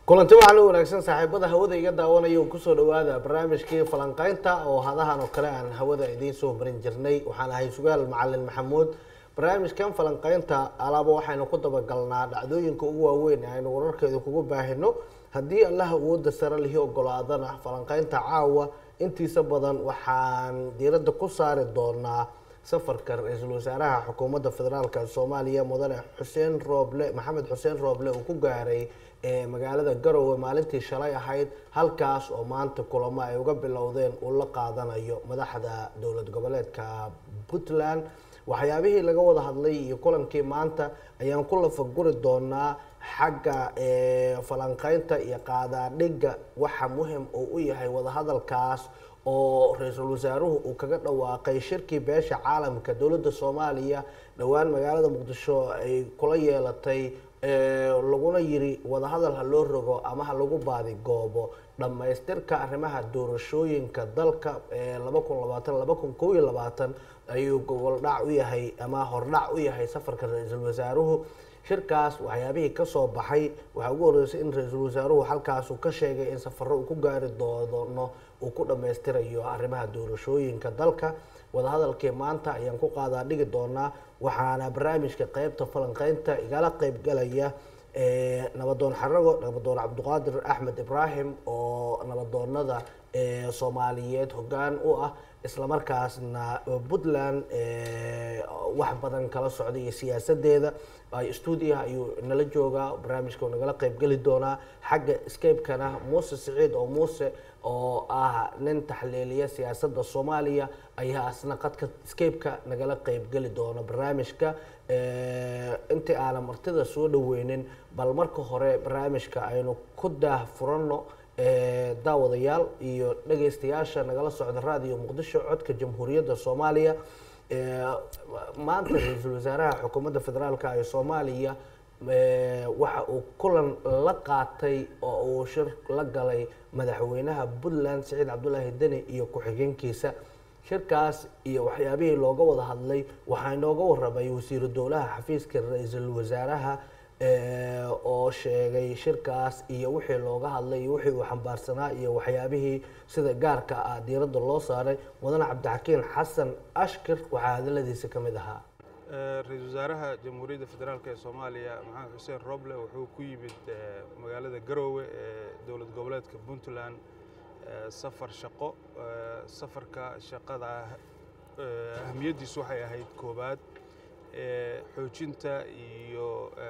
kulanti waxaa loo wanaagsan saaxiibada hawada iga daawanaya oo kusoo dhawaada barnaamijkii falanqeynta oo hadahan oo kale aan hawada idiin soo marin jirnay waxaan ahay sugaal macalin maxamuud barnaamijkan falanqeynta alaaba waxaynu ku dabagalnaa dhacdooyinka ugu waaweyn ee aynu wararkeeda kugu baahino haddii allah awooda sare lihi ogolaadana falanqeynta caawa intiisa badan waxaan diiradda ku saari doonaa safarka ra-iisul wasaaraha xukuumadda federaalk soomaaliya mudane xuseen rooble maxamed xuseen rooble uu ku gaaray magaalada garowe maalintii shalay ahayd halkaas oo maanta kulamo ay uga bilowdeen uu la qaadanayo madaxda dowlad goboleedka puntland waxyaabihii laga wada hadlay iyo kulankii maanta ayaan ku lafaguri doonaa xagga falanqeynta iyo qaadaadhigga waxa muhim uu u yahay wadahadalkaas oo ra-iisul wasaaruhu uu kaga dhawaaqay shirkii beesha caalamka dowladda soomaaliya dhowaan magaalada muqdisho ay kula yeelatay laguna yiri wadahadal ha loo rogo ama ha lagu baadigoobo dhammaystirka arrimaha doorashooyinka dalka laba kun labaatan laba kun kow iyo labaatan ayuu goboldhac u yahay ama hordhac u yahay safarka ra-iisul wasaaruhu shirkaas waxyaabihii kasoo baxay waxaa ugu horeysay in ra-iisul wasaaruhu halkaas uu ka sheegay in safaro uu ku gaari doono uu ku dhammaystirayo arrimaha doorashooyinka dalka wadahadalkii maanta ayaan ku qaadaa dhigi doonaa waxaana barnaamijka qeybta falanqeynta igala qeybgalaya nabadoon xarago nabadoon cabdiqaadir axmed ibraahim oo nabadoonada soomaaliyeed hoggaan u ah islamarkaasna puntland wax badan kala socda iyo siyaasadeeda stuudiyaha ayuu nala joogaa barnaamijka nagala qeybgeli doonaa xagga scape-kana muuse siciid oo muuse oo ah nin taxliiliya siyaasadda soomaaliya ayaa asna qadka scape-ka nagala qeybgeli doona barnaamijka intii aanan martida soo dhaweynin bal marka hore barnaamijka aynu ku daah furanno daawadayaal iyo dhageystayaasha nagala socda raadiyo muqdisho codka jamhuuriyadda soomaaliya maanta ra-iisul wasaaraha xukuumadda federaalk ee soomaaliya waxa uu kulan la qaatay oo uu shir la galay madaxweynaha puntland siciid cabdulaahi deni iyo ku-xigeenkiisa shirkaas iyo waxyaabihii looga wada hadlay waxaa inooga warramay wasiiru dowlaha xafiiska ra-iisul wasaaraha oo sheegay shirkaas iyo wixii looga hadlay iyo wixii uu xambaarsanaa iyo waxyaabihii sida gaarka ah diiradda loo saaray mudane cabdixakiin xasan ashkir waxaa hadaladiisa ka mid ahaa ra-iisul wasaaraha jamhuuriyadda federaalk ee soomaaliya maxamed xuseen roble wuxuu ku yimid magaalada garoowe ee dowlad goboleedka puntland safar shaqo safarka shaqada ahamiyaddiisu waxay ahayd koobaad xoojinta iyo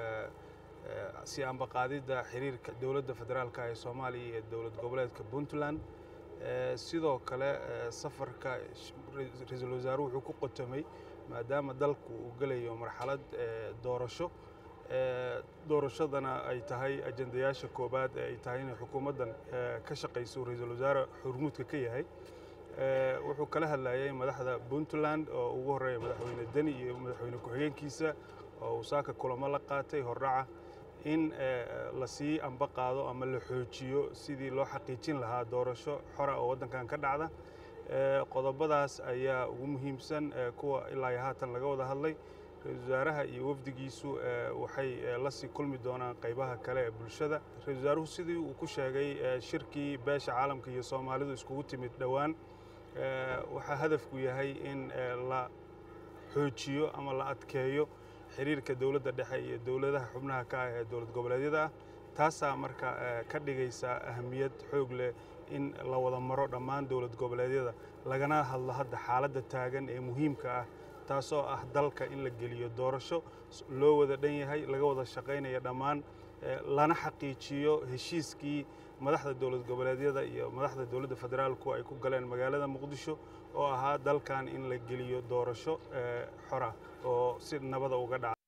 si ambaqaadidda xiriirka dowladda federaalk ee soomaaliya iyo dowlad goboleedka puntland sidoo kale safarka ra-iisul wasaaruhu wuxuu ku qotomay maadaama dalku uu gelayo marxalad doorasho doorashadana ay tahay ajendayaasha koobaad ee ay tahay inay xukuumaddan ka shaqayso ra-iisul wasaare xurmuudka ka yahay wuxuu kala hadlayay madaxda puntland oo ugu horreeya madaxweyne deni iyo madaxweyne ku-xigeenkiisa oo uu saaka kulamo la qaatay hordhaca in lasii amba qaado ama la xoojiyo sidii loo xaqiijin lahaa doorasho xora oo waddankan ka dhacda qodobadaas ayaa ugu muhiimsan kuwa ilaa iyo haatan laga wada hadlay ra-iisul wasaaraha iyo wafdigiisu waxay lasii kulmi doonaan qaybaha kale ee bulshada ra-isul wasaaruhu sidii uu ku sheegay shirkii beesha caalamka iyo soomaalidu iskugu timid dhowaan waxaa hadafku yahay in la xoojiyo ama la adkeeyo xiriirka dowladda dhexe iyo dowladaha xubnaha ka ah ee dowlad goboleedyada ah taasaa marka ka dhigaysa ahamiyad xoog leh in la wada maro dhammaan dowlad goboleedyada lagana hadlo hadda xaaladda taagan ee muhiimka ah taasoo ah dalka in la geliyo doorasho loo wada dhan yahay laga wada shaqaynaya dhammaan lana xaqiijiyo heshiiskii madaxda dowlad goboleedyada iyo madaxda dowladda federaalku ay ku galeen magaalada muqdisho oo ahaa dalkan in la geliyo doorasho xora oo si nabada uga dhaca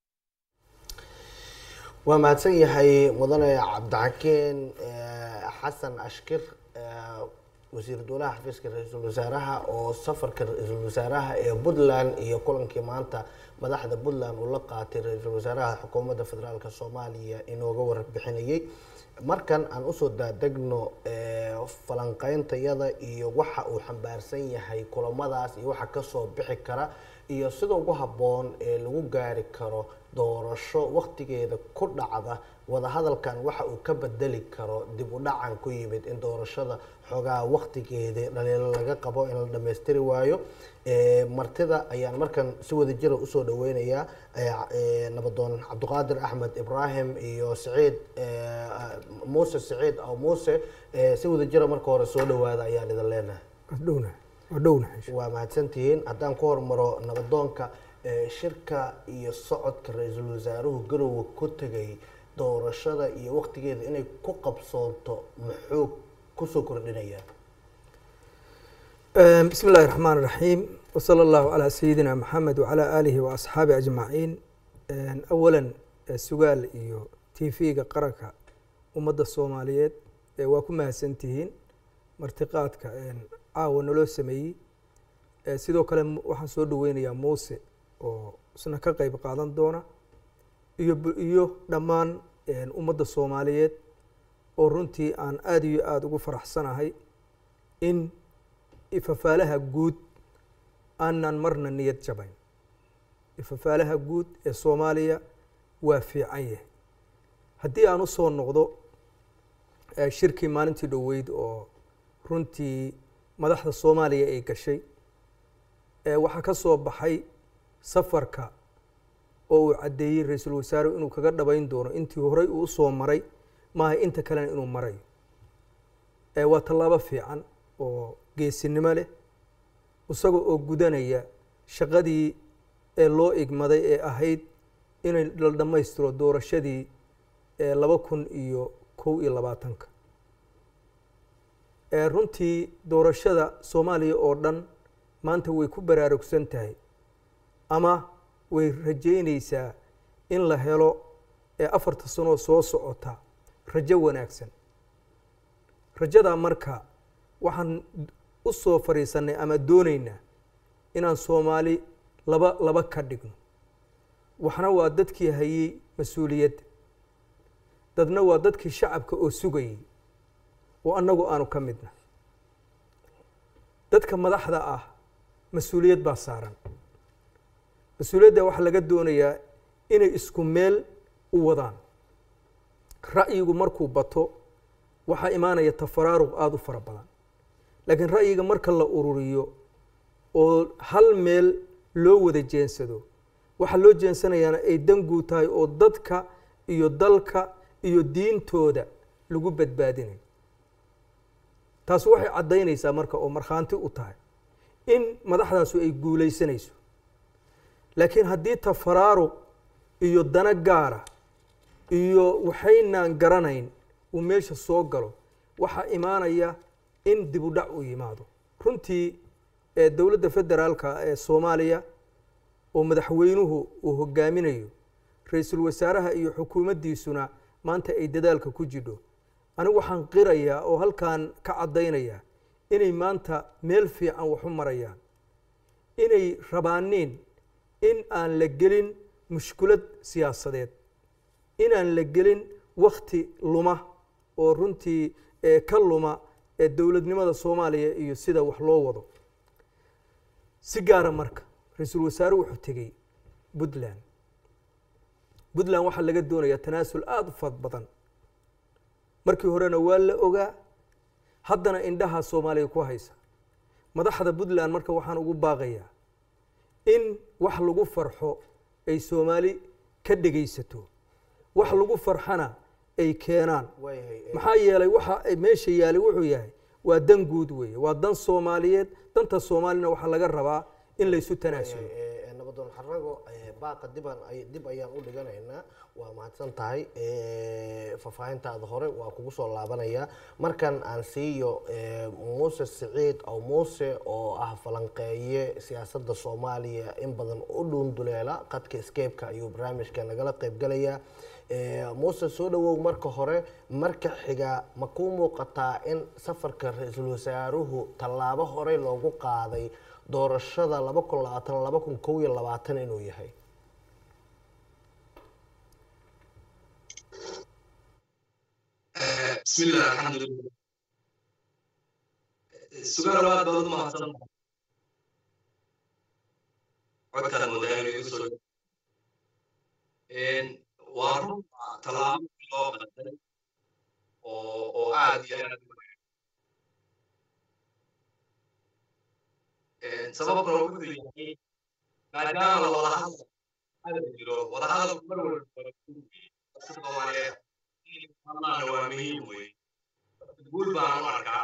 waa mahadsan yahay mudane cabdixakiin xasan ashkir wasiir dowlaha xafiiska ra-iisul wasaaraha oo safarka ra-iisul wasaaraha ee puntland iyo kulankii maanta madaxda puntland uu la qaatay ra-iisul wasaaraha xukuumadda federaalk soomaaliya inooga warbixinayay markan aan usoo daadegno falanqeyntayada iyo waxa uu xambaarsan yahay kulamadaas iyo waxa kasoo bixi kara iyo sida ugu habboon ee lagu gaari karo doorasho waktigeeda ku dhacda wadahadalkan waxa uu ka bedeli karo dib u dhacan ku yimid in doorashada xoogaa waktigeeda dhaliilo laga qabo in la dhammaystiri waayo martida ayaan markan si wadajira usoo dhaweynayaa nabadoon cabdiqaadir axmed ibraahim iyo saciid muuse saciid aw muuse si wadajira marka hore soo dhawaada ayaan idin leenahay dhowna waa dhowna waa mahadsantihiin haddaan ku hormaro nabadoonka shirka iyo socodka ra-iisul wasaaruhu garowe ku tegay doorashada iyo waktigeeda inay ku qabsoonto muxuu kusoo kordhinayaa bismi illaahi raxmaan iraxiim wasala allahu calaa sayidina maxamed wacalaa aalihi wa asxaabi ajmaciin awalan sugaal iyo t v-ga qaranka ummadda soomaaliyeed waa ku mahadsantihiin martiqaadka caawa naloo sameeyey sidoo kale waxaan soo dhaweynayaa muuse oo isna ka qeyb qaadan doona iyo iyo dhammaan ummadda soomaaliyeed oo runtii aan aada iyo aada ugu faraxsanahay in ifafaalaha guud aanan marna niyad jabayn ifafaalaha guud ee soomaaliya waa fiican yahay haddii aan usoo noqdo shirkii maalintii dhoweyd oo runtii madaxda soomaaliya ay gashay waxaa ka soo baxay safarka oo uu caddeeyey ra-iisul wasaarehu inuu kaga dhabayn doono intii horey uu usoo maray maaha inta kalena inuu marayo waa tallaabo fiican oo geesinimo leh isaga oo gudanaya shaqadii ee loo igmaday ee ahayd inay la dhammaystiro doorashadii laba kun iyo kow iyo labaatanka runtii doorashada soomaaliya oo dhan maanta way ku baraarugsan tahay ama way rajeyneysaa in la helo afarta sanoo soo socota rajo wanaagsan rajadaa marka waxaan u soo fadhiisanay ama dooneynaa inaan soomaali laba laba ka dhigno waxna waa dadkii hayey mas-uuliyadda dadna waa dadkii shacabka oo sugayey oo annagu aanu ka midna dadka madaxda ah mas-uuliyad baa saaran mas-uuliyadda waxaa laga doonayaa inay isku meel u wadaan ra'yigu markuu bato waxaa imaanaya tafaraaruq aada u fara badan laakiin ra'yiga marka la ururiyo oo hal meel loo wada jeensado waxaa loo jeensanayaana ay danguu tahay oo dadka iyo dalka iyo diintooda lagu badbaadinayo taas waxay caddaynaysaa marka oo markhaanti u tahay in madaxdaasu ay guulaysanayso laakiin haddii tafaraaruq iyo dana gaara iyo waxaynaan garanayn uu meesha soo galo waxaa imaanaya in dib u dhac uu yimaado runtii dowladda federaalka ee soomaaliya oo madaxweynuhu uu hogaaminayo ra-iisul wasaaraha iyo xukuumaddiisuna maanta ay dadaalka ku jidho anigu waxaan qirayaa oo halkan ka caddaynayaa inay maanta meel fiican wax u marayaan inay rabaaniin in aan la gelin mushkulad siyaasadeed inaan la gelin wakti luma oo runtii ka luma ee dowladnimada soomaaliya iyo sida wax loo wado si gaara marka ra-iisul wasaare wuxuu tegey puntland puntland waxaa laga doonayaa tanaasul aada u fad badan markii horena waa la ogaa haddana indhaha soomaaliya ku haysa madaxda puntland marka waxaan ugu baaqayaa in wax lagu farxo ay soomaali ka dhegaysato wax lagu farxana ay keenaan maxaa yeelay waxa meesha yaalay wuxuu yahay waa dan guud weeye waa dan soomaaliyeed danta soomaalina waxaa laga rabaa in laysu tanaasulo nabadoon xarago baaqa diban dib ayaan u dhiganaynaa waa mahadsan tahay faahfaahintaada hore waa kugu soo laabanaya markan aan siiyo muuse siciid aw muuse oo ah falanqeeye siyaasadda soomaaliya in badan u dhuunduleela qadka skeebka ayuu barnaamijka nagala qeybgalayaa muuse soo dhawow marka hore marka xiga ma kuu muuqataa in safarka ra-iisul wasaaruhu tallaabo horey loogu qaaday doorashada laba kun labaatan laba kun kow iyo labaatan inuu yahay bismillah alxamdulilah sugaal aad baad u mahadsan codkaad moodaa inuu igu soo waa run tallaabo loo qaday oo oo aad iyo aad sababna wuxuu yahay maadaama la wada hadal hadal jiro wada hadalku mar walba soomaaliyeed hadlaana waa muhiim wey guul baan u arkaa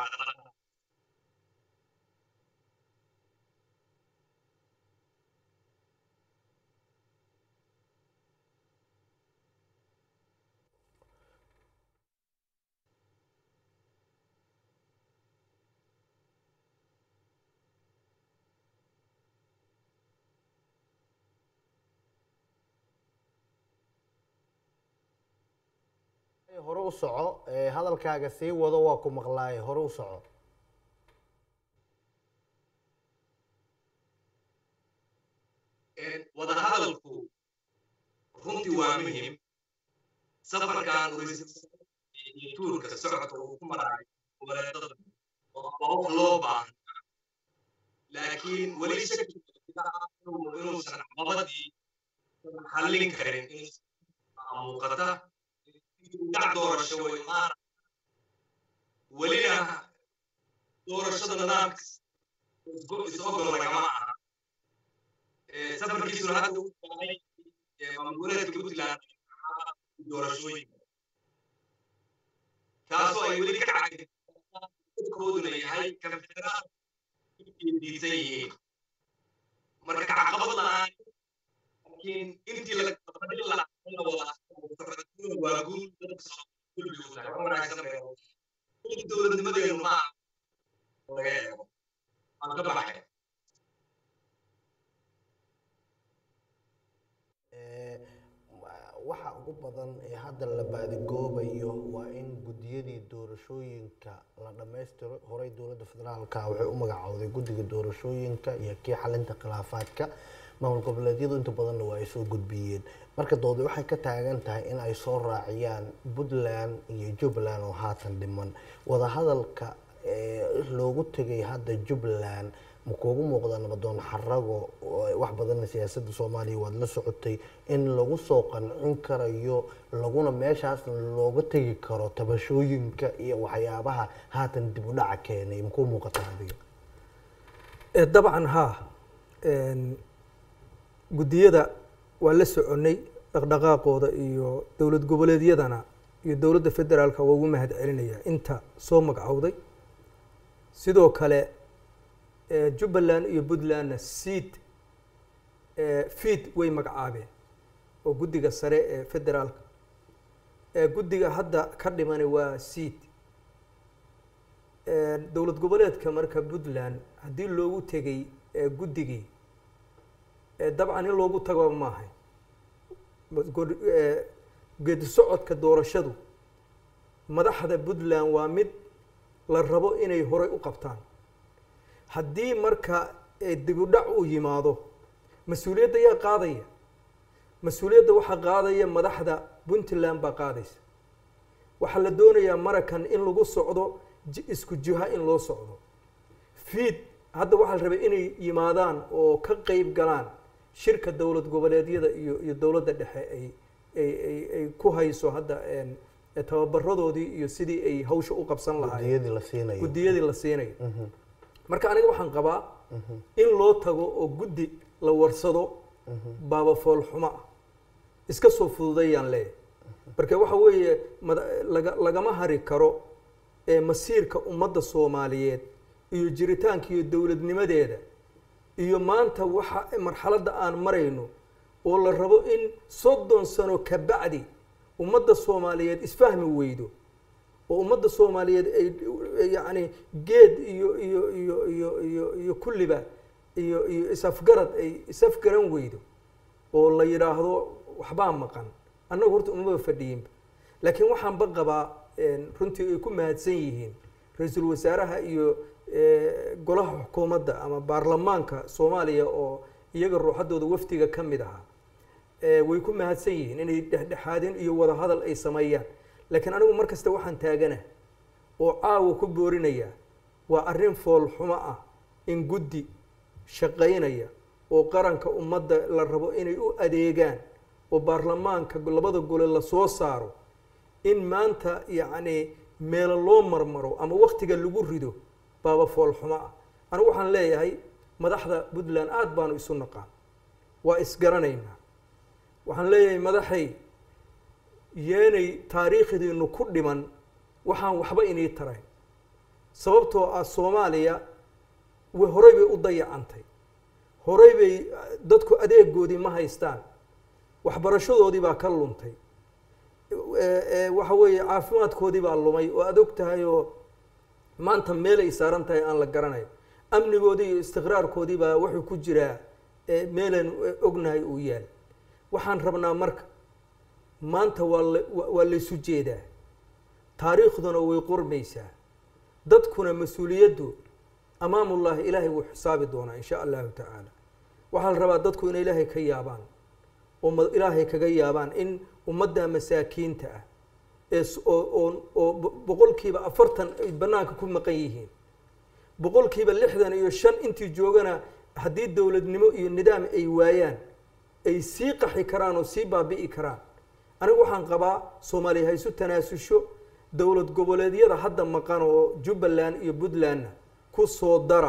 hore u soco ee hadalkaaga sii wado waa ku maqlaaye hore u soco wada hadalku runtii waa muhim safarkan iyo tuurka socodka uu ku maraayo goboleedada waa wax loo baahan laakiin weli shaki inuusan caqabadii xallin karin muuqata dhac doorasho way maara welina doorashada nidaamka isogol lagama aha safarkiisuna hadda u yahay maamulgoboleedka puntland doorashooyinka kaasoo ay weli ka cagkooduna yahay konfederaal diisan yihiin marka caqabad la-aan laakiin intii lafadhin lahaa waa guul dowladnimadeenu ma laga eego aan ka baxay waxa ugu badan ee hadda la baadigoobayo waa in guddiyadii doorashooyinka la dhammaystiro horey dowladda federaalka waxay u magacowday guddiga doorashooyinka iyo kii xalinta khilaafaadka maamul goboleedyadu inta badanna waa ay soo gudbiyeen marka doodi waxay ka taagan tahay in ay soo raaciyaan puntland iyo jubbaland oo haatan dhiman wadahadalka loogu tegay hadda jubbaland ma kuugu muuqda nabadoon xarago wax badanna siyaasadda soomaaliya waad la socotay in lagu soo qancin karayo laguna meeshaas looga tegi karo tabashooyinka iyo waxyaabaha haatan dib u dhaca keenay makuu muuqataa adiga dabcan haa guddiyada waa la soconnay dhaqdhaqaaqooda iyo dowlad goboleedyadana iyo dowladda federaalka waa ugu mahad celinaya inta soo magacowday sidoo kale jubbaland iyo puntlandna seat fiid way magacaabeen oo guddiga sare ee federaalka guddiga hadda ka dhimani waa seat dowlad goboleedka marka puntland haddii loogu tegay guddigii dabcan in loogu tago maahay geedi socodka doorashadu madaxda puntland waa mid la rabo inay horay u qabtaan haddii marka dibudhac uu yimaado mas-uuliyadda yaa qaadaya mas-uuliyadda waxaa qaadaya madaxda puntland baa qaadaysa waxaa la doonayaa marakan in lagu socdo isku jiha in loo socdo fiid hadda waxaa la rabay inay yimaadaan oo ka qeyb galaan shirka dowlad goboleedyada iyo iyo dowladda dhexe ay ay ay ay ku hayso hadda tababaradoodii iyo sidii ay hawsha u qabsan lahaayeen guddiyadii la siinayo guddiyadii la siinayo marka aniga waxaan qabaa in loo tago oo guddi la warsado baaba fool xumo ah iska soo fududayaan leeyahay marka waxa weeye laga lagama hari karo ee masiirka ummadda soomaaliyeed iyo jiritaanka iyo dowladnimadeeda iyo maanta waxa marxaladda aan marayno oo la rabo in soddon sano ka bacdi ummadda soomaaliyeed isfahmi weydo oo ummadda soomaaliyeed ay yacni geed iyo iyo iyo iyo iyo iyo kulliba iyo iyo isafgarad ay isafgaran weydo oo la yidhaahdo waxbaa maqan annagu horta umaba fadhiyinba laakiin waxaanba qabaa runtii ay ku mahadsan yihiin ra-iisul wasaaraha iyo golaha xukuumadda ama baarlamaanka soomaaliya oo iyaga ruuxaddooda wafdiga ka mid ahaa way ku mahadsan yihiin inay dhexdhexaadin iyo wada hadal ay sameeyaan laakiin anigu mar kasta waxaan taagana oo caawa ku boorinaya waa arrin fool xumo ah in guddi shaqaynaya oo qaranka ummadda la rabo inay u adeegaan oo baarlamaanka labada gole la soo saaro in maanta yacni meelo loo marmaro ama waktiga lagu rido baaba foolxumo ah anigu waxaan leeyahay madaxda puntland aada baanu isu naqaan waa isgaranaynaa waxaan leeyahay madaxay yeenay taariikhdiinu ku dhiman waxaan waxba inii tarayn sababtoo ah soomaaliya way horey bay u dayacantay horey bay dadku adeegoodii ma haystaan waxbarashadoodii baa ka luntay waxa weeye caafimaadkoodii baa lumay oo aad og tahay oo maanta meelay saaran tahay aan la garanayo amnigoodii iyo istiqraarkoodii baa wuxuu ku jiraa meelaan ognahay uu yaal waxaan rabnaa marka maanta waa la waa laysu jeedaa taariikhduna way qormaysaa dadkuna mas-uuliyaddu amaamullaahi ilaahay wuu xisaabi doonaa in sha allahu tacaala waxaa la rabaa dadku inay ilaahay ka yaabaan oo ma- ilaahay kaga yaabaan in ummadda masaakiinta ah ee s- oo oo oo bo- boqolkiiba afartan ay bannaanka ku maqan yihiin boqolkiiba lixdan iyo shan intii joogana haddii dowladnimo iyo nidaam ay waayaan ay sii qaxi karaan oo sii baabi'i karaan anigu waxaan qabaa soomaaliya ha isu tanaasusho dowlad goboleedyada hadda maqan oo jubbaland iyo puntlandna ku soo dara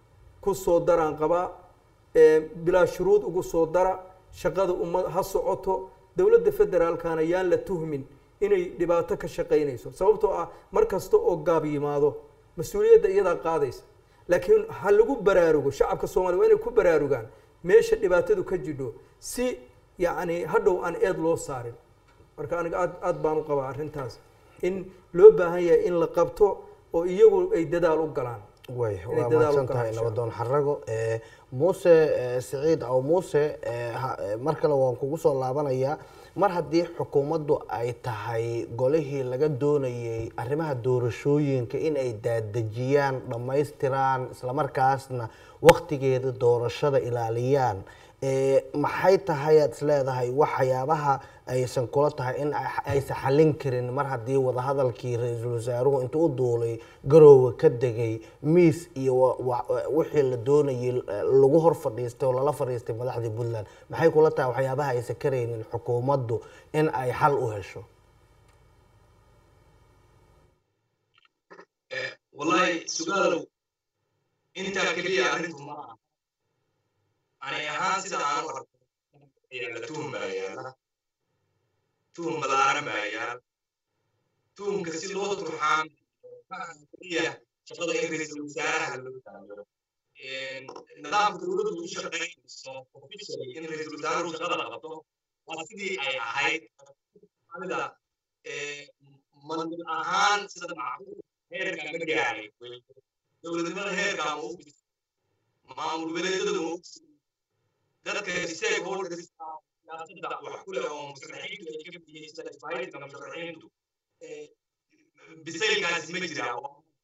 ku soo daraan qabaa ee bilaa shuruud ugu soo dara shaqada ummad ha socoto dowladda federaalkana yaan la tuhmin inay dhibaato ka shaqaynayso sababtoo ah mar kasta oo gaab yimaado mas-uuliyadda iyadaa qaadaysa laakiin ha lagu baraarugo shacabka soomaaliya waa inay ku baraarugaan meesha dhibaatadu ka jidho si yacni hadhow aan eed loo saarin marka aniga aad aad baan u qabaa arrintaas in loo baahan yahay in la qabto oo iyagu ay dadaal u galaan way Inay waa dadaal u mahadsan galaan tahay insha nabadoon xarago Eh, muuse eh, siciid aw muuse eh, ha- eh, mar kale waan kugu soo laabanayaa mar haddii xukuumaddu ay tahay golihii laga doonayay arrimaha doorashooyinka in ay daadejiyaan dhammaystiraan islamarkaasna waktigeeda doorashada ilaaliyaan Eh, maxay tahay aad isleedahay waxyaabaha aysan kula tahay in ay- aysan xallin karin mar haddii wadahadalkii ra-iisul wasaaruhu intuu u duulay garoowe ka degay miis iyo wa- wa- wixii la doonayay eh, lagu hor fadhiistay oo lala fadhiistay madaxdii puntland maxay kula tahay waxyaabaha aysan karaynin xukuumaddu in ay xal u hesho wallahi sugaalow intaa keliya arrintu ma aha ani ahaan sida aan u arko yaalla tuhum baa yaalla tuhum balaaran baa yaalla tuhumka si loo turxaan ma aha keliya shaqada in ra'iisul wasaaraha loo taageero nidaamka dowladdu u shaqaynayso officially in ra'iisul wasaaruhu shaqada qabto waa sidii ay ahayd ida mandir ahaan sida macquul heerka ma gaaray dowladnimada heerka ma u fis maamul goboleedyada ma u fis dadka stakeholders siyaasadda wax ku leh oo musharaxiintu ay ka bixiyeen sida isbahaysiga musharaxiintu bisaylkaasi ma jiraa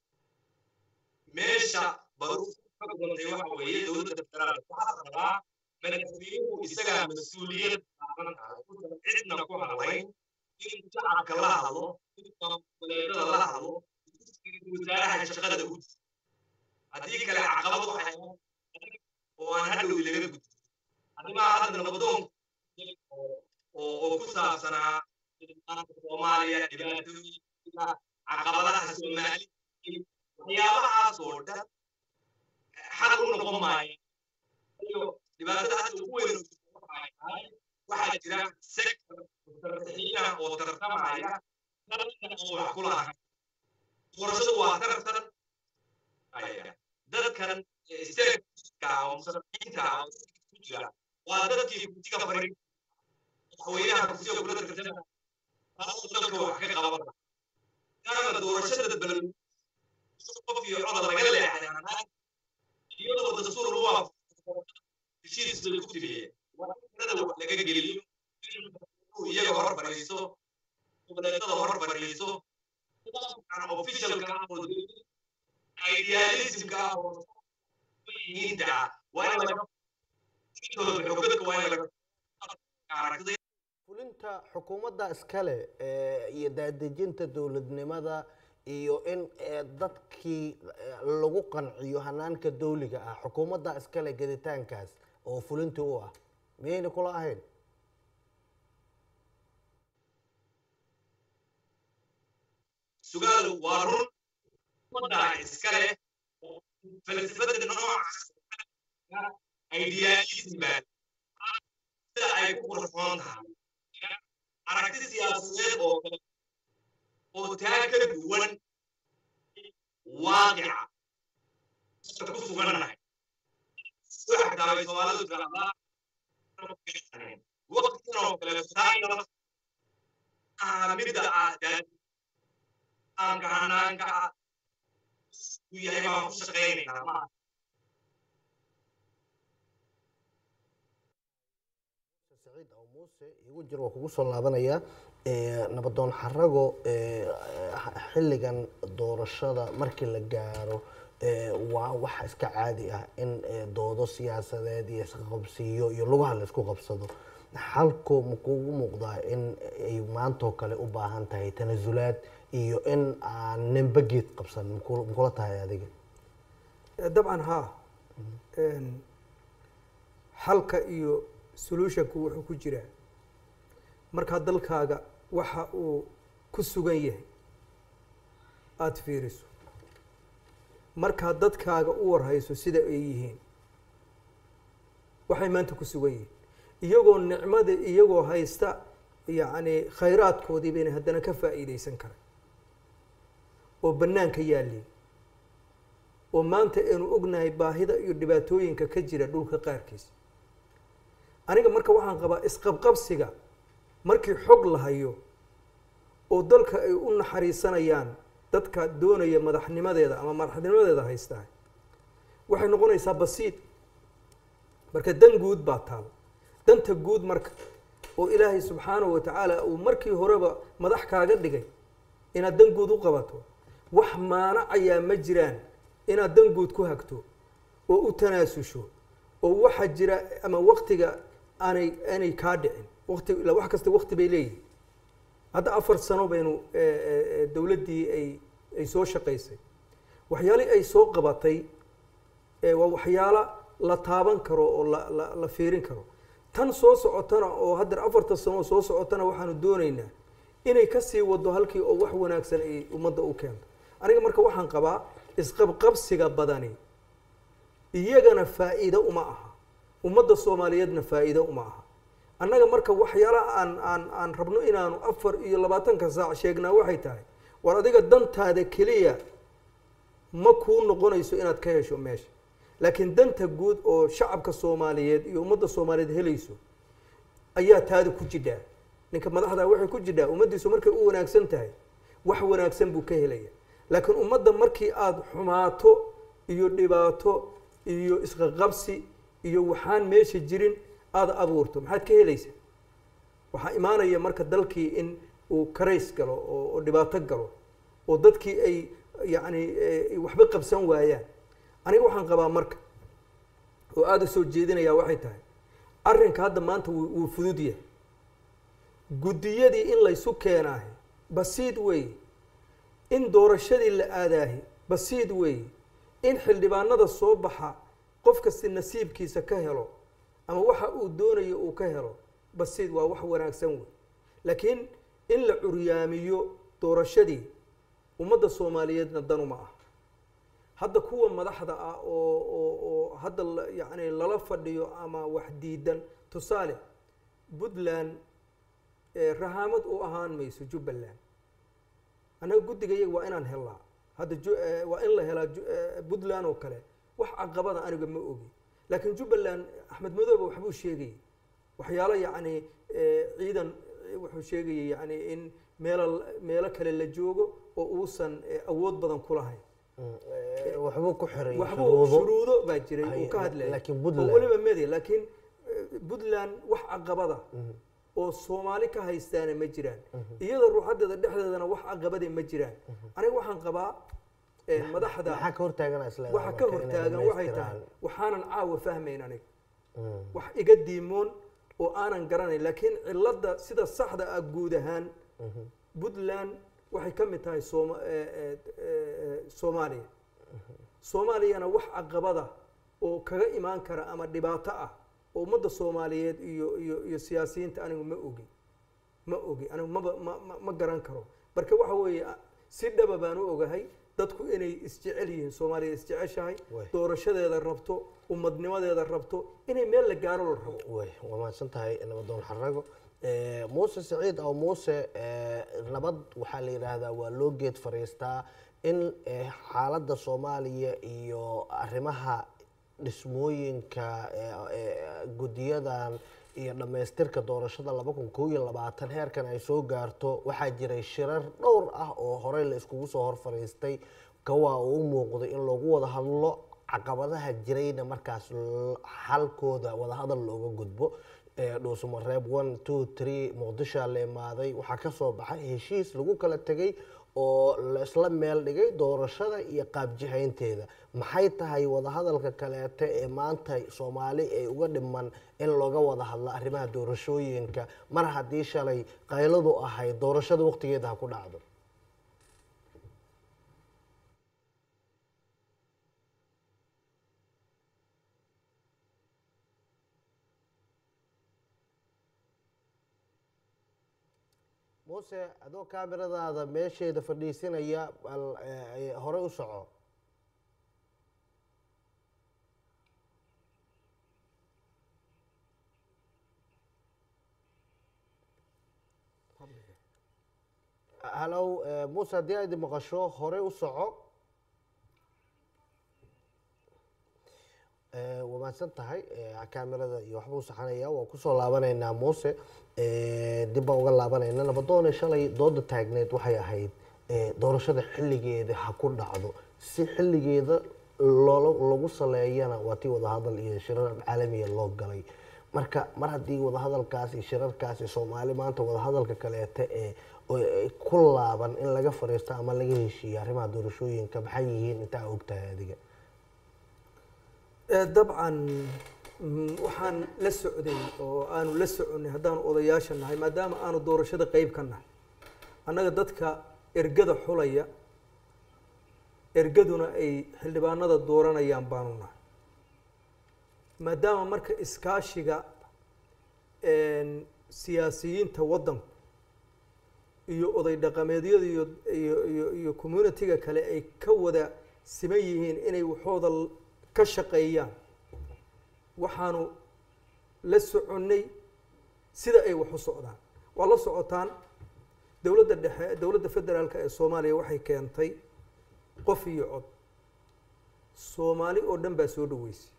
meesha baru ka gudantay waxa weeye dowladda federaalka waxaa rabaa madaxweynuhu isagaa mas-uuliyad saaran tahay uusan cidna ku hadlayn in shacabka la hadlo in goboleedyada la hadlo wasaaraha shaqada u haddii kale caqabad waxay oo aan hadhow laga gudbo arrimaha hadda nabadoon oo oo ku saabsanaa soomaaliya dhibaatooyinka caqabadaha soomaali waxyaabahaas oo dhan xal u noqon maaya iyo dhibaatada hadda ugu weyn waxaa jira sector tartaxiina oo tartamaya dalka oo wax ku lahayn doorashadu waa tartan aya dadkan stateska oo musharaxiinta ah oo ku jira waa dadkii kursiga fari madaxweynaha kursiga kula tartama taasoo dalka wax ka qaban kaana doorashada balal qof iyo coda laga leexday iyadoo dastuur lagu waafaqo heshiis bay ku tiriyeen waa in tirada wax laga geliyo inuu iyaga hor fadhiisto goboleedyada hor fadhiisto nidaamkan officialka ah oo idealismka ah oo yihiinta ah waa in laga intooda xogadka waa in laga aragtida fulinta xukuumadda iskale eh, iyo daadejinta dowladnimada iyo in eh, dadkii eh, lagu qanciyo hanaanka dowliga ah xukuumadda iskale geditaankaas oo fulintii u ah miyayna kula ahayn sugaal waa run ummaddaa iska leh falsafada noocaas idealism baa sida ay ku qurxoon tahay aragti siyaasadeed oo kale oo taa ka duwan waaqica dadka ku sugannahay waxa xataa bay soomaalidu tirahdaa waqtigan oo kale taayna ah midda aadaad aanka hanaanka ah u yahay baan ku shaqaynaynaa ma saciid aw muuse igu jir waa kugu soo laabanayaa nabadoon xarago xilligan doorashada markii la gaaro waa wax iska caadi ah in doodo siyaasadeed iyo isqaqabsiiyo iyo lugaha la isku qabsado xalku ma kugu muuqdaa in ay maantoo kale u baahan tahay tanasulaad iyo in aan ninba geed qabsan maku- makula tahay adiga dabcan haa xalka iyo solutionku wuxuu ku jiraa markaa dalkaaga waxa uu ku sugan yahay aada fiiriso markaa dadkaaga u warhayso sida ay yihiin waxay maanta ku sugan yihiin iyagoo nicmada iyagoo haysta yacni khayraadkoodii bayna haddana ka faa'iideysan karay oo bannaanka yaalliin oo maanta aynu ognahay baahida iyo dhibaatooyinka ka jira dhulka qaarkiisa aniga marka waxaan qabaa isqabqabsiga markii xog la hayo oo dalka ay u naxariisanayaan dadka doonaya madaxnimadeeda ama madaxnimadeeda haystaa waxay noqonaysaa basiid marka dan guud baa taal danta guud marka oo ilaahay subxaanahu wa tacaala uu markii horeba madax kaaga dhigay inaad dan guud u qabato wax maanacayaa ma jiraan inaad dan guud ku hagto oo u tanaasusho oo waxa jira ama waktiga aanay aanay kaa dhicin wati ila wax kasta wakti bay leeyihin hadda afar sano baynu dowladdii ay ay soo shaqaysay waxyaalihii ay soo qabatay waa waxyaalo la taaban karo oo la la la fiirin karo tan soo socotana oo haddeer afarta sano soo socotana waxaanu doonaynaa inay kasii wado halkii oo wax wanaagsan ay ummadda u keento aniga marka waxaan qabaa isqabqabsiga badani iyagana faa'iido uma aha ummadda soomaaliyeedna faa'iido uma aha annaga marka waxyaalaha aan aan aan rabno inaanu afar iyo labaatanka saac sheegnaa waxay tahay war adiga dantaada keliya ma kuu noqonayso inaad ka hesho meesha laakiin danta guud oo shacabka soomaaliyeed iyo ummadda soomaaliyeed helayso ayaa taada ku jidhaa ninka madaxdaa waxay ku jidhaa ummaddiisu markay u wanaagsan tahay wax wanaagsan buu ka helaya laakiin ummadda markii aada xumaato iyo dhibaato iyo isqaqabsi iyo waxaan meesha jirin aada abuurto maxaad ka helaysaa waxaa imaanaya marka dalkii in uu karays galo oo oo dhibaato galo oo dadkii ay yacni waxba qabsan waayaan aniga waxaan qabaa marka oo aada u soo jeedinayaa waxay tahay arrinka hadda maanta wuu wuu fudud yahay guddiyadii in laysu keenaahi basiid weeye in doorashadii la aadaahi basiid weeye in xildhibaanada soo baxa qof kasti nasiibkiisa ka helo ama waxa uu doonayo uu ka helo basiid waa wax wanaagsan wey laakiin in la curyaamiyo doorashadii ummadda soomaaliyeedna danuma ah hadda kuwa madaxda ah oo oo oo hadda la- yacni lala fadhiyo ama wax diidan tusaale puntland ee rahaamad u ahaan mayso jubbaland annaga guddiga iyaga waa inaan helnaa hadda ju- eh, waa in la helaa ju- eh, puntland oo kale wax caqabada aniga ma ogi laakiin jubbaland axmed madoobe waxbuu sheegayay waxyaalo yacni eh, ciidan eh, wuxuu sheegayay yacni in meelo meelo kale la joogo oo uusan eh, awood badan ku lahayn waxbuu ku xiray waxbuu shuruudo shuruudo baa jiray uu Hay- ka hadlayay laakiin oo Puntland- weliba medi laakiin eh, puntland wax caqabada oo soomaali ka haystaana ma jiraan iyada ruuxadeeda dhexdeedana wax caqabade ma jiraan aniga waxaan qabaa eh, madaxda maxaa ka hortaagana isleedahay waxa ka marka inay hortaagan waxay tahay dhammaystiraan? waxaanan caawa fahmayn aniga Mm. wax iga diimoon oo aanan garanayn laakiin cilada sida saxda ah guud ahaan puntland waxay ka mid tahay sooma- eh, eh, eh, soomaaliya soomaaliyana wax caqabada oo kaga imaan kara ama dhibaato ah oo ummadda soomaaliyeed iyo iyo iyo siyaasiyiinta anigu ma ogi ma ogi anigu maba ma ma- ma garan karo marka waxa weeye a- si dhaba baan u ogahay dadku inay isjecel yihiin soomaaliya isjeceshahay Way. doorashadeeda rabto ummadnimadeeda rabto inay meel la gaaro la rabo way waa mahadsan tahay nabadoon xarago Eh, muuse siciid aw muuse eh, nabad waxaa la yidhaahdaa waa loo geed fariistaa in eh, xaaladda soomaaliya iyo arrimaha dhismooyinka eh, eh, guddiyadan iyo dhammaystirka doorashada laba kun koob iyo labaatan heerkan ay soo gaarto waxaa jiray shirar dhowr ah oo horey la iskugu soo hor fariistay kawaa uu u muuqday in loogu wada hadlo caqabadaha jirayna markaas l- xalkooda wadahadal looga gudbo ee dhuusamareeb one two three muqdishoa la imaaday waxaa ka soo baxay heshiis lagu kala tegay oo la isla meel dhigay doorashada iyo qaabjihaynteeda maxay tahay wadahadalka kaleete ee maanta soomaali ay uga dhiman in looga wada hadlo arrimaha doorashooyinka mar haddii shalay qayladu ahayd doorashada waqtigeeda ha ku dhacdo muuse adoo kaamiradaada meesheeda fadhiisinaya bal eh, hore u soco hallow eh, muuse haddii aad i maqasho hore u soco Eh, waa mahadsan tahay eh, kaamirada iyo waxba u saxanaya waa kusoo laabanaynaa muuse Eh, dib baan uga laabanayna nabadoone shalay dooda taagneed waxay ahayd eh, doorashada xilligeeda ha ku dhacdo si xilligeeda loola lagu saleeyana waa tii wadahadal iyo shirar caalamiya loo galay marka mar haddii wadahadalkaas iyo shirarkaas iyo soomaali maanta wadahadalka kaleete ee oo ay ku laaban in laga fariisto ama laga heshiiyo arrimaha doorashooyinka maxay yihiin intaa ogtahay adiga Eh, dabcan mm, waxaan la socday oo aanu la soconay haddaanu odayaasha nahay maadaama aanu doorashada qeyb ka nahay annaga dadka ergada xulaya ergaduna ay xildhibaanada dooranayaan baanu nahay maadaama marka iskaashiga een, siyaasiyiinta waddanku iyo oday dhaqameedyada iyo iyo iyo iyo communitiga kale ay ka wada siman yihiin inay waxooda l- ka shaqeeyaan waxaanu la soconnay sida ay wax u socdaan waa la socotaan dowladda dhexe dowladda federaalka ee soomaaliya waxay keentay qof iyo cod soomaali oo dhan baa soo dhaweysay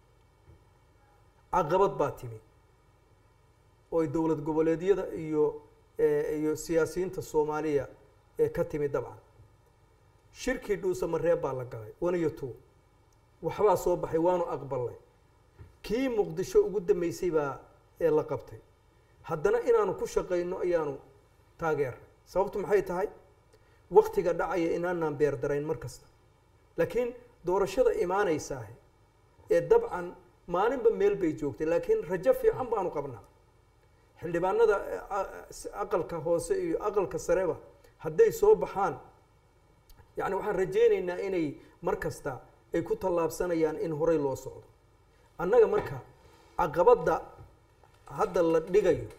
caqabad baa timi oo ay dowlad goboleedyada iyo eh, iyo siyaasiyiinta soomaaliya ee ka timi dabcan shirkii dhuusamareeb baa la galay one iyo two waxbaa soo baxay waanu aqbalnay kii muqdisho ugu dambeysay baa ee la qabtay haddana inaanu ku shaqayno ayaanu taageernay sababtu maxay tahay waktiga dhacaya inaanaan beerdarayn mar kasta laakiin doorashada imaanaysaah ee dabcan maalinba meel bay joogtay laakiin rajo fiican baanu qabnaa xildhibaanada eh, a- s- aqalka hoose iyo aqalka sareba hadday soo baxaan yacni waxaan rajaynaynaa inay mar kasta ay ku tallaabsanayaan in horey loo socdo annaga marka caqabadda hadda la dhigayo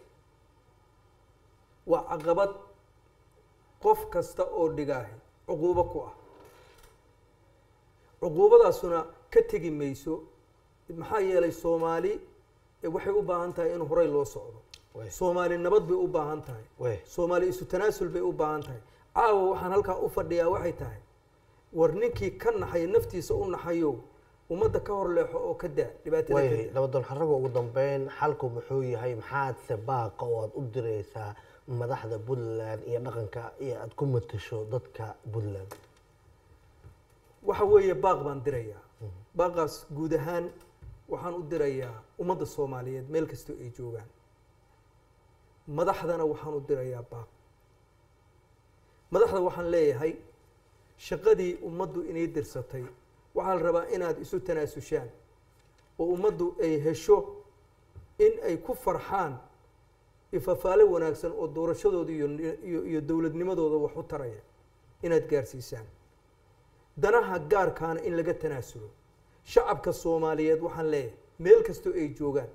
waa caqabad qof kasta oo dhigaahi cuquubo ku ah cuquubadaasuna ka tegi mayso maxaa yeelay soomaali eh, waxay u baahan tahay in horey loo socdo Way. soomaali nabad bay u baahan tahay Way. soomaali isu tanaasul bay u baahan tahay caawa waxaan halkaa u fadhiyaa waxay tahay war ninkii ka naxaya naftiisa u naxayo ummadda ka hor leexo oo ka daa dhibaatada ka waayahay daa nabadoon xaraga ugu dambeyn xalku muxuu yahay maxaadse baaqa oo aad u direysaa madaxda puntland iyo dhaqanka iyo aad ku matasho dadka puntland waxa weeye baaq baan dirayaa baaqaas guud ahaan waxaan u dirayaa ummadda soomaaliyeed meel kastoo ay joogaan madaxdana waxaan u dirayaa baaq madaxda waxaan leeyahay shaqadii ummaddu inay dirsatay waxaa la rabaa inaad isu tanaasushaan oo ummaddu ay hesho in ay ku farxaan ifafaale wanaagsan oo doorashadooda iyo iyo iyo dowladnimadooda wax u taraya inaad gaarsiisaan danaha gaarkaana in laga tanaasulo shacabka soomaaliyeed waxaan leeyahay meel kastoo ay joogaan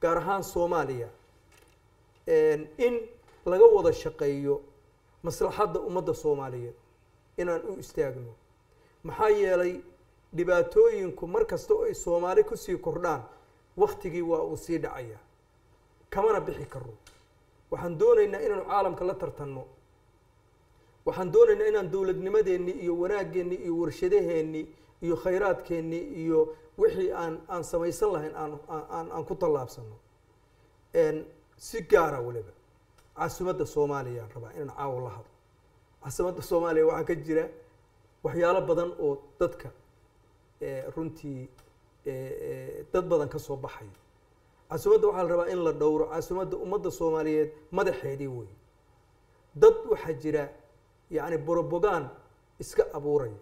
gaar ahaan soomaaliya in laga wada shaqeeyo maslaxadda ummadda soomaaliyeed inaan u istaagno maxaa yeelay dhibaatooyinku mar kasta oo ay soomaali kusii kordhaan waktigii waa uu sii dhacaya kamana bixi karo waxaan doonaynaa inaanu caalamka la tartanno waxaan doonaynaa inaan dowladnimadeennii iyo wanaaggeenni iyo warshadaheennii iyo khayraadkeennii iyo wixii aan aan samaysan lahayn aan aan aan ku tallaabsano si gaara weliba caasimadda soomaaliyaan rabaa inaan caawa la hadlo caasimadda soomaaliya waxaa ka jira waxyaalo badan oo dadka runtii dad badan ka soo baxaya caasimadda waxaa la rabaa in la dhowro caasimadda ummadda soomaaliyeed madaxeedii wey dad waxaa jira yacni borobogaan iska abuuraya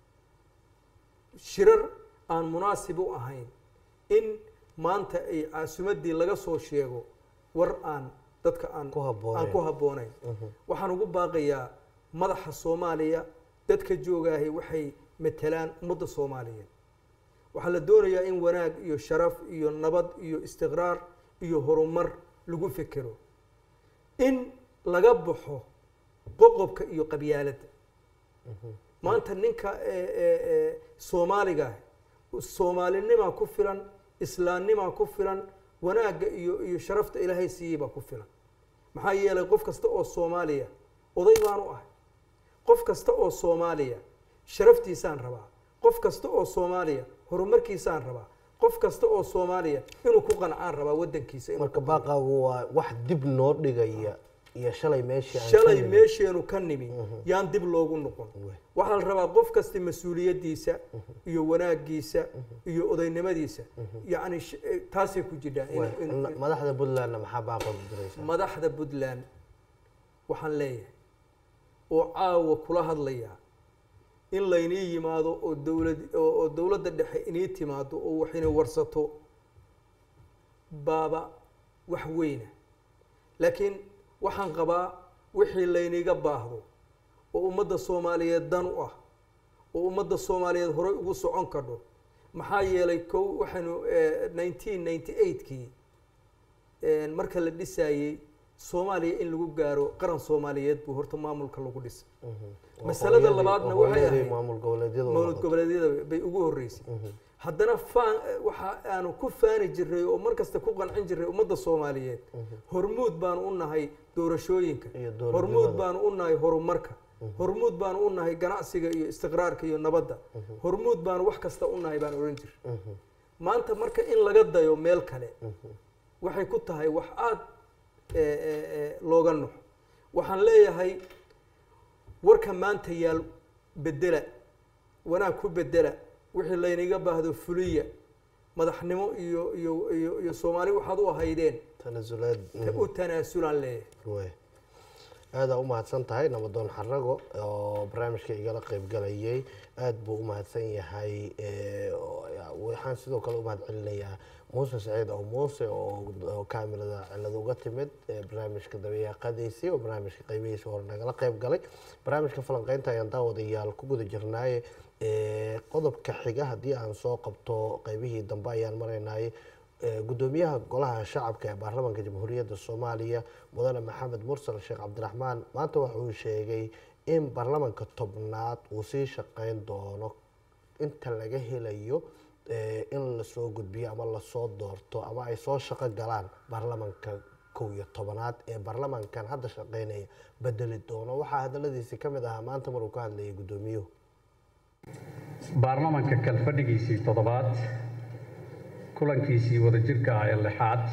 shirar aan munaasib u ahayn in maanta ay caasimaddii laga soo sheego war aan dadka aan Ku habboonayn. aan ku habboonayn waxaan ugu baaqayaa madaxa soomaaliya dadka joogaahay waxay matelaan ummadda soomaaliyeed waxaa la doonayaa in wanaag iyo sharaf iyo nabad iyo istiqraar iyo horumar lagu fekero in laga baxo qoqobka iyo qabyaaladda maanta ninka ee, ee, ee, soomaaliga ah soomaalinimaa ku filan islaamnimaa ku filan wanaagga iyo iyo sharafta ilaahay siiyey baa ku filan maxaa yeelay qof kasta oo soomaaliya oday baan u ahay qof kasta oo soomaaliya sharaftiisaan rabaa qof kasta oo soomaaliya horumarkiisaan rabaa qof kasta oo soomaaliya inuu ku qancaan rabaa waddankiisa inuu marka baaqaagu waa wax dib noo dhigaya iyo shalay meeshii aan ka shalay nimid. meesheenu ka nimi yaan dib loogu noqon waxaa la rabaa qof kasta mas-uuliyaddiisa iyo wanaagiisa iyo odaynimadiisa yacni sh- eh, taasay ku jirtaa in- Waay, in- na- madaxda puntlandna maxaa baaqa u diraysaa madaxda puntland waxaan leeyahay oo caawa kula hadlayaa in laynii yimaado oo dowlad oo oo dowladda dhexe inii timaado oo wax inay warsato baaba wax weyna laakiin waxaan qabaa wixii layniga baahdo oo ummadda soomaaliyeed dan u ah oo ummadda soomaaliyeed horey ugu socon kadho maxaa yeelay kow waxaynu nineteen ninety eightkii marka la dhisaayey soomaaliya in lagu gaaro qaran soomaaliyeed buu horta maamulka lagu dhisay masalada Hooyadii- labaadna hooyadii waxay ahayd maamul goboleedyadu mawlad wadato. goboleedyada bay ugu horreysay haddana faan waxa aanu ku faani jirnay oo mar kasta ku qancin jirnay ummadda soomaaliyeed hormuud baanu u nahay doorashooyinka Iyo dowladnimada. hormuud baanu u nahay horumarka hormuud baanu u nahay ganacsiga iyo istiqraarka iyo nabadda hormuud baanu wax kasta u nahay baan odhan jirnay maanta marka in laga dayo meel kale waxay ku tahay wax aada looga nuxo waxaan leeyahay warka maanta yaal bedela wanaag ku bedela wixii laynaga baahdo fuliya madaxnimo iyo iyo iyo iyo soomaali waxaad u ahaydeen tanasulaad u tanaasulaan leeyahay way aada u mahadsan tahay nabadoon xarago oo barnaamijka igala qeyb galayay aada buu u mahadsan yahay Eh, oo- waxaan sidoo kale u mahad celinayaa muuse saciid oo muuse oo oo kaamirada cilad uga timid eh, barnaamijka dabayaaqadiisii oo barnaamijka qeybihiisa hore nagala qeyb galay barnaamijka falanqeynta ayaan daawadayaal ku guda jirnaaye Eh, qodobka xiga haddii aan soo qabto qeybihii dambe ayaan maraynaaye Eh, gudoomiyaha golaha shacabka ee baarlamaanka jamhuuriyadda soomaaliya mudane maxamed mursal sheekh cabdiraxmaan maanta waxa uu sheegay in baarlamaanka tobnaad uu sii shaqeyn doono inta laga helayo eh, in lasoo gudbiyo ama lasoo doorto ama ay soo shaqo galaan baarlamaanka kow iyo tobanaad ee baarlamaankan hadda shaqeynaya bedeli doono waxaa hadaladiisi ka mid ahaa maanta maruu ka hadlayay gudoomiyuhu baarlamanka kalfadhigiisii toddobaad kulankiisii wadajirka ah ee lixaad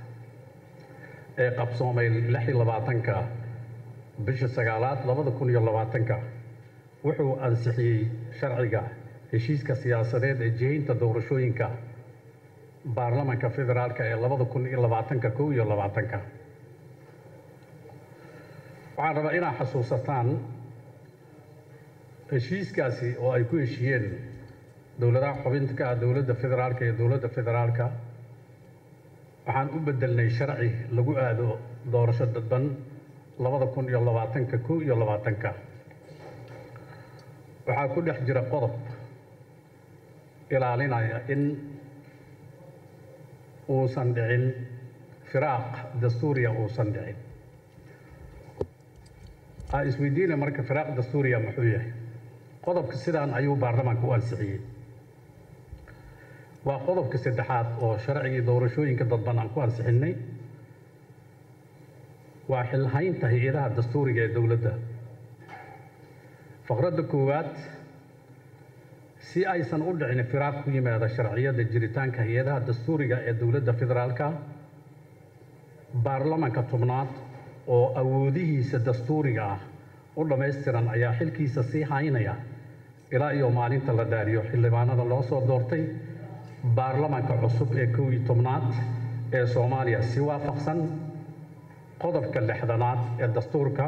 ee qabsoomay lix iyo labaatanka bisha sagaalaad labada kun iyo labaatanka wuxuu ansixiyey sharciga heshiiska siyaasadeed ee jihaynta doorashooyinka baarlamanka federaalka ee labada kun iyo labaatanka kow iyo labaatanka waxaan rabaa inaad xasuusataan heshiiskaasi oo ay ku heshiiyeen dowladaha xubinta ka ah dowladda federaalka iyo dowladda federaalka waxaan u bedelnay sharci lagu aado doorasho dadban labada kun iyo labaatanka kow iyo labaatanka waxaa ku dhex jira qodob ilaalinaya in uusan dhicin firaaq dastuuriya uusan dhicin aa isweydiina marka firaaq dastuuriya muxuu yahay qodobka sidaan ayuu baarlamaanka u ansixiyey waa qodobka saddexaad oo sharcigii doorashooyinka dadban aan ku ansixinnay waa xilhaynta hay-adaha dastuuriga ee dowladda faqradda koowaad si aysan u dhicin firaaq ku yimaada sharciyada jiritaanka hay-adaha dastuuriga ee dowladda federaalka baarlamanka tobnaad oo awoodihiisa dastuuriga ah u dhammaystiran ayaa xilkiisa sii haynaya ilaa iyo maalinta la dhaariyo xildhibaanada loo soo doortay baarlamanka cusub ee kow iyo tobnaad ee soomaaliya si waafaqsan qodobka lixdanaad ee dastuurka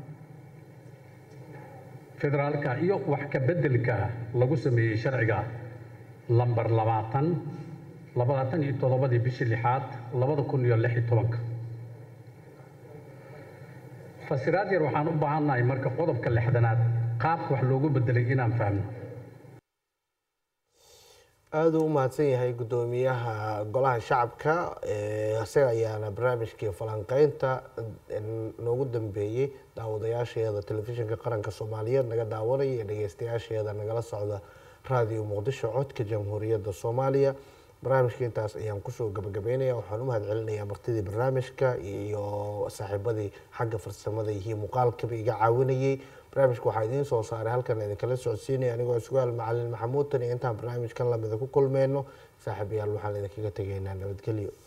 federaalka iyo wax ka beddelka lagu sameeyey sharciga lambar labaatan labaatan iyo toddobadii bishii lixaad labada kun iyo lix iyo tobanka fasiraad yar waxaan u baahannahay marka qodobka lixdanaad qaabka wax loogu bedelay inaan fahmno aada u mahadsan yahay guddoomiyaha golaha shacabka isaga ayaana barnaamijkii falanqeynta noogu dambeeyey daawadayaasheeda telefishinka qaranka soomaaliyeed naga daawanaya iyo dhegeystayaasheeda nagala socda raadiyo muqdisho codka jamhuuriyadda soomaaliya barnaamijka intaas ayaan kusoo gabagabeynaya waxaan u mahad celinayaa martidii barnaamijka iyo saaxiibadii xagga farsamada iyo muuqaalkaba iga caawinayey barnaamijka waxaa idiin soo saaray halkan idinkala socodsiinaya anigoo sugaal macalin maxamuud tan iyo intaan barnaamijkan lamida ku kulmeyno saaxiibayaal waxaan idinkaga tegaynaa nabadgelyo